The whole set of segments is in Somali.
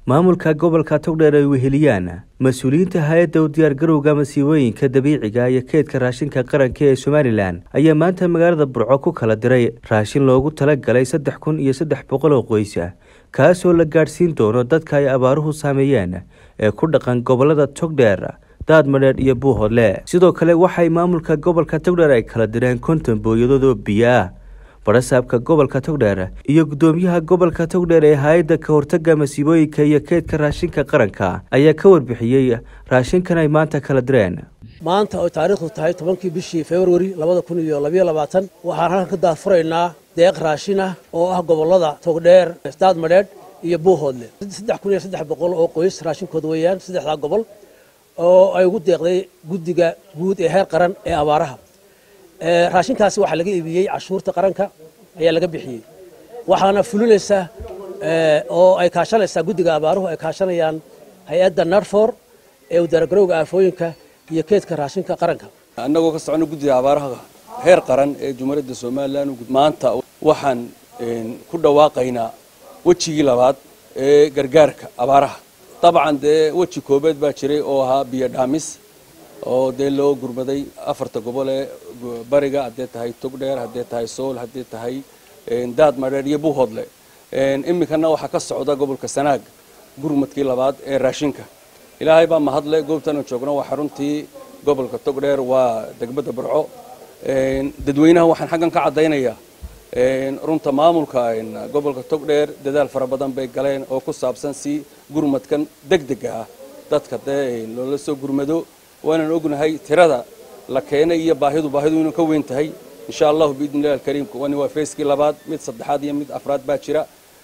maamulka gobolka togdheer ay weheliyaan mas-uuliyiinta hay-adda u diyaargarowga masiibooyinka dabiiciga iyo keedka raashinka qaranka ee somalilan ayaa maanta magaalada burco ku kala diray raashin loogu talagalay saddex kun iyo saddex boqol oo qoysa kaasoo la gaadhsiin doono dadka ay abaaruhu saameeyeen ee ku dhaqan gobolada togdheer daadmadheedh iyo buuhodle sidoo kale waxay maamulka gobolka togdheer ay kala direen konton booyadood oo biyo ah barasaabka gobolka togdheer iyo guddoomiyaha gobolka togdheer ee hay-adda ka hortaga masiibooyinka iyo keedka raashinka qaranka ayaa ka warbixiyey raashinkan ay maanta kala direen maanta oo taariikhdu tahay tobankii bishii februari labada kun iyo labayo labaatan waxaan halkan ka daafuraynaa deeq raashin ah oo ah gobolada togdheer daadmadheedh iyo buuhoodle saddex kun iyo saddex boqol oo qoys raashinkooda weeyaan saddexdaa gobol oo ay ugu deeqday guddiga guud ee heer qaran ee abaaraha raashinkaasi waxaa laga iibiyey cashuurta qaranka ayaa laga bixiyey waxaana fulinaysa oo ay kaashanaysaa guddiga abaaruhu ay kaashanayaan hay-adda narfor ee udaaragarowga aafooyinka iyo keedka raashinka qaranka annagoo ka socono guddiga abaaraha heer qaran ee jumhuuriyadda somalilan maanta waxaan ku dhawaaqaynaa wejigii labaad ee gargaarka abaaraha dabcan dee weji koobeed baa jiray oo ahaa biyo dhaamis oo dee loo gurmaday afarta gobol ee bariga haddee tahay togdheer haddee tahay sool haddee tahay daad madheer iyo buuhoodle iminkana waxaa ka socda gobolka sanaag gurmadkii labaad ee raashinka ilaahay baa mahadle goobtanu joogno waa xaruntii gobolka togdheer waa degmada burco dadweynaha waxaan xaggan ka caddaynayaa runta maamulka gobolka togdheer dadaal fara badan bay galeen oo ku saabsan si gurmadkan degdega ah dadka dee loola soo gurmado waanaan ognahay tirada la keenay iyo baahidu baahidu inuu ka weyn tahay insha allahu biidni illahi alkariim wani waa feeskii labaad mid saddexaad iyo mid afraad baa jira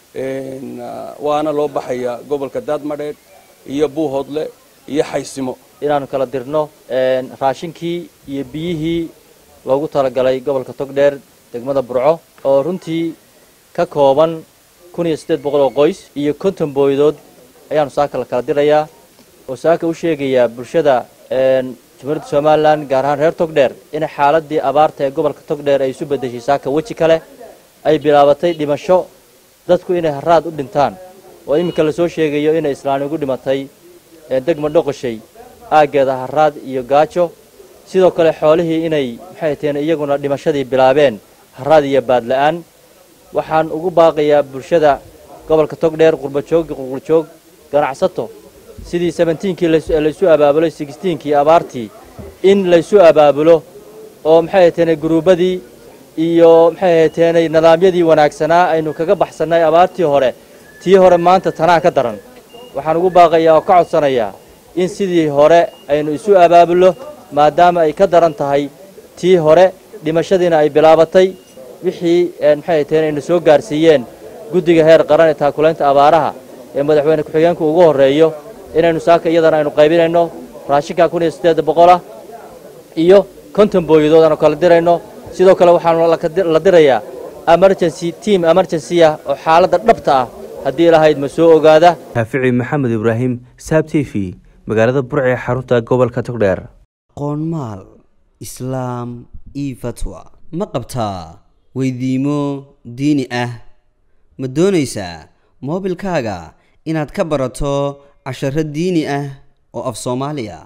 waana loo baxaya gobolka daadmadheedh iyo buuhoodle iyo xaysimo inaanu kala dirno raashinkii iyo biyihii loogu talagalay gobolka togdheer degmada burco oo runtii ka kooban kun iyo siddeed boqol oo qoys iyo konton booyadood ayaanu saaka la kala dirayaa oo saaka u sheegayaa bulshada jumhuuriyadda somalilan gaar ahaan reer togdheer in xaaladii abaarta ee gobolka togdheer ay isu bedeshay saaka weji kale ay bilaabatay dhimasho dadku inay haraad u dhintaan oo iminka lasoo sheegayo inay islaani ugu dhimatay degma dhoqoshay aaggeeda haraad iyo gaajo sidoo kale xoolihii inay maxay taheen iyaguna dhimashadii bilaabeen haraad iyo baadla-aan waxaan ugu baaqayaa bulshada gobolka togdheer qurbajoog qurqurjoog ganacsato sidii sebentiinkii laysu abaabulo sixtiinkii abaartii in laysu abaabulo oo maxay ahateene guruubadii iyo maxay ahateene nidaamyadii wanaagsanaa aynu kaga baxsannay abaartii hore tii hore maanta tanaa ka daran waxaan ugu baaqayaa oo ka codsanayaa in sidii hore aynu isu abaabulno maadaama ay ka daran tahay tii hore dhimashadiina ay bilaabatay wixii maxay ahateene aynu soo gaarsiiyeen guddiga heer qaran ee taakulaynta abaaraha ee madaxweyne ku-xigeenku ugu horreeyo inaynu saaka iyadana aynu qaybinayno raashinka kun iyo siddeed boqolah iyo konton booyadood aanu kala dirayno sidoo kale waxaanu la dirayaa emergency team emergency ah oo xaaladda dhabta ah haddii lahayd ma soo ogaada raafici maxamed ibraahim saab t v magaalada burc ee xarunta gobolka togdheer qoonmaal islaam io fatwa ma qabtaa weydiimo diini ah ma doonaysaa moobilkaaga inaad ka barato casharo diini ah oo af soomaaliya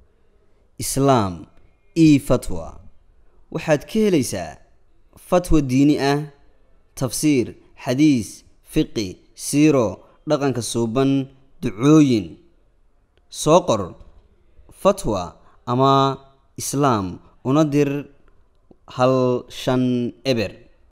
islaam e fatwa waxaad ka helaysaa fatwa diini ah tafsiir xadiis fiqi siiro dhaqanka suuban ducooyin soo qor fatwa ama islaam una dir hal shan eber